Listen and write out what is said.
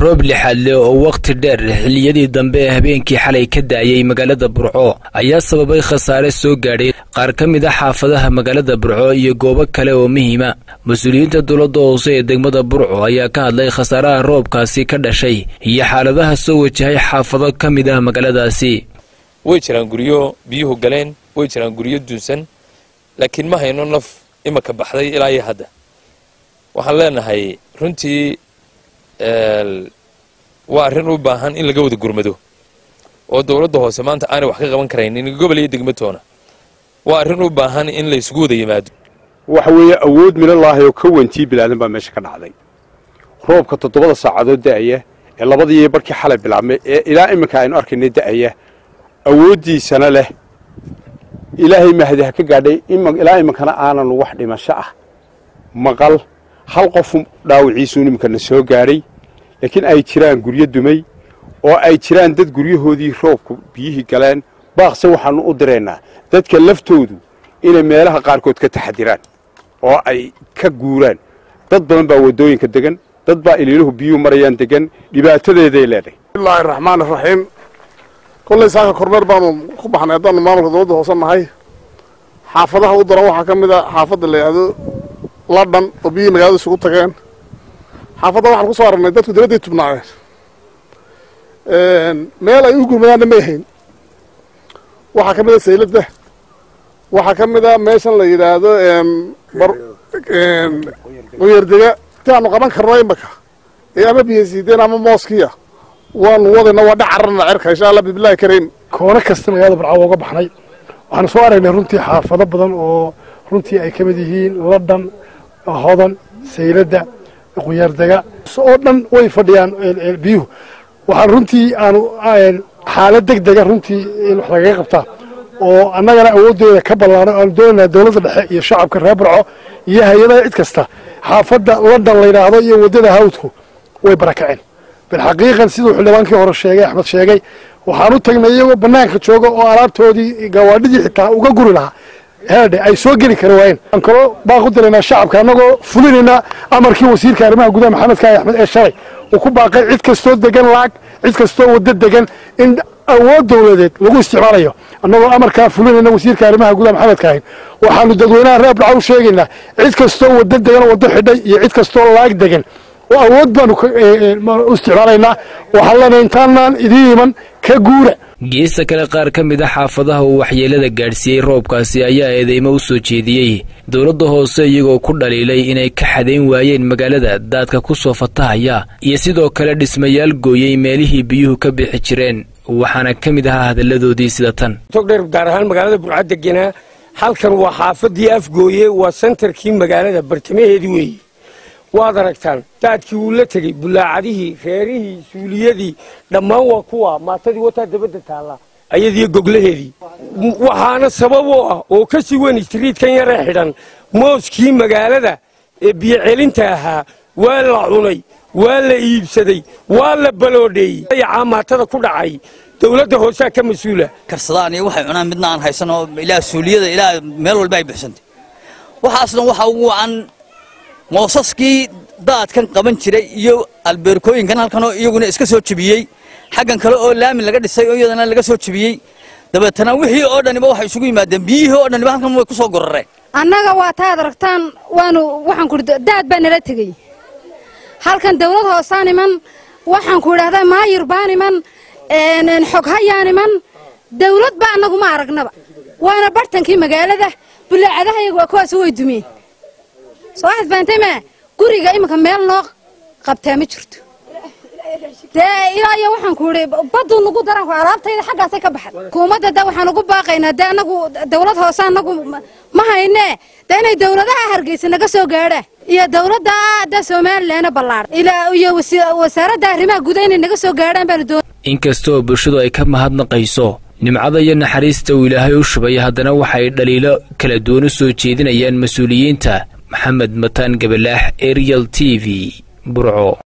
roob lixaadle oo wakhti dheer xilliyadii dambe ee habeenkii xalay ka da'ayay magaalada burco ayaa sababay khasaare soo gaadhay qaar ka mid a xaafadaha magaalada burco iyo goobo kale oo muhiima mas-uuliyiinta dowladda hoose ee degmada burco ayaa ka hadlay khasaaraha roobkaasi ka dhashay iyo xaaladaha soo wajahay xaafado ka mid ah magaaladaasi way jiraan guryo biyuhu galeen way jiraan guryo dunsan laakiin ma hayno naf imaka baxday ilaa iyo hadda waxaan leenahay runtii waa arrin u baahan in laga wada gurmado oo dowladda hoose maanta aanay wax ka qaban karaynin gobol iyo degmatoona waa arrin u baahan in la isugu wada yimaado waxa weeye awood minalaahi oo ka wentii bilaadan baa meesha ka dhacday roobka toddobada saacadood da'aya ee labadii barkii xalay bilaabmay ee ilaa iminka aynu arkaynay da'aya awooddiisana leh ilaahay mahdi ha ka gaadhay ilaa iminkana aanan wax dhimasho ah maqal hal qof dhaawiciisu iminkana soo gaadhay laakiin ay jiraan guryo dumay oo ay jiraan dad guryahoodii roobku biyihii galeen baaqse waxaannu u diraynaa dadka laftoodu inay meelaha qaarkood ka taxadiraan oo ay ka guuraan dad badan baa waddooyinka degan dad baa iliiluhu biyuhu marayaan degan dhibaatadeeday leedahay bismillaahi raxmaan iraxiim kollay saaka kormeer baanu ku baxnay haddaanu maamulka dowladda hoose nahay xaafadaha u daran waxaa ka mid a xaafadda la yidhaahdo ladhan oo biyihii magaalada isugu tageen xaafadda waxaan ku soo aragnay dadku dibadday tubnaayeen meel ay u gurmadaanna may hayn waxaa ka mid a sayladda waxaa ka mid a meeshan la yidhaahdo quyardega ti aanu qaban karno imaka ee ama biyo siideen ama mooskiya waanu wadayna waa dhacarana cerka insha allah bismillahi kariim koono kasta magaalada barcawo uga baxnay waxaanu soo aragnay runtii xaafado badan oo runtii ay ka mid yihiin ladhan hodan sayladda quyaardega oo dhan way fadhiyaan biyuhu waxaan runtii aanu xaalad deg dega runtii in wax lagaga qabtaa oo annagana awooddeeda ka ballaanay aanu doonaynaa dowladda dhexe iyo shacabka reer barco iyo hay-adaha cid kasta xaafadda ladhan la yidhaahdo iyo waddada hawdku way barakaceen bilxaqiiqan siduu xildhibaankii hore sheegay axmed sheegay waxaan u tagnay iyagoo bannaanka jooga oo alaabtoodii gawaadhidii xitaa uga guri lahaa heedhe ay soo geli kari waayeen aan kaloo baaq u diraynaa shacabka annagoo fulinaynaa amarkii wasiirka arrimaha gudaha maxamed kaahi axmed ee shalay uu ku baaqay cid kastoo degan lacag cid kastoo waddo degan in awood dowladeed lagu isticmaalayo annagoo amarkaa fulinayna wasiirka arrimaha gudaha maxamed kaahin waxaanu dadweynaha reer barca u sheegaynaa cid kastoo waddo degan waddo xidhay iyo cid kastoo lacag degan oo awood baanu u isticmaalaynaa waxaan leenahay intaanaan idiin iman ka guura geesta kale qaar ka mid a xaafadaha uu waxyeelada gaadhsiiyey roobkaasi ayaa eedeymo u soo jeediyey dowladda hoose iyagoo ku dhaliilay inay ka xadayn waayeen magaalada daadka ku soo fatahaya iyo sidoo kale dhismayaal gooyey meelihii biyuhu ka bixi jireen waxaana ka mid ahaa hadalladoodii sida tan togdheer gaar ahaan magaalada burca deganaa halkan waa xaafadii afgooye waa sentarkii magaalada bartamaheedii weeye waad aragtaan daadkii wuu la tegey bulaacadihii reerihii suuliyadii dhammaan waa kuwa maatadii wataa dabadda taalla ayadiyo goglaheedii waxaana sabab oo ah oo ka sii weyn istriidkan yaree xidhan mooskii magaalada ee biyocelinta ahaa waa la cunay waa la iibsaday waa la baloodheeyey ayacaa maatada ku dhacay dowladda hoosaa ka mas-uula karsadaan iyo waxay cunaan midna aan haysan oo ilaa suuliyada ilaa meel walba ay buxsantay waxaasna waxaa ugu wacan moosaskii daadkan qaban jiray iyo albeerkooyinkan halkanoo iyaguna iska soo jebiyey xaggan kale oo laami laga dhisay oo iyadana laga soo jebiyey dabeetana wixii oo dhaniba waxay isugu yimaadeen biyihii oo dhaniba halkan way ku soo gorareen annaga waa taad aragtaan waanu waxaan ku daad baa nala tegey halkan dawlad hoosaan iman waxaan ku idhahdaa maayir baan iman xoghayaan iman dawlad ba annagu ma aragnaba waana bartankii magaalada bulaacadaha iyagu waa kuwaas way dumeen soo waxaad fahamtay maa guriga iminka meel noo qabtaa ma jirto dee ilaa iyo waxaan ku idhi baduu nagu daran alaabtayda xaggaasay ka baxay hukuumadda da waxaan ugu baaqaynaa dee annagu dawlad hoose annagu ma haynee dee inay dawladaha hargeysa naga soo gaadhaan iyo dawladda da somalilanna ballaadhan ilaa iyo wasaaradda arrimaha gudaha inay naga soo gaadhaan baanu doon inkastoo bulshadu ay ka mahadnaqayso nimcada iyo naxariista uu ilaahay u shubay haddana waxay dhaliilo kala duwan u soo jeedinayaan mas-uuliyiinta maxamed mataan gabalaax ariel t v burco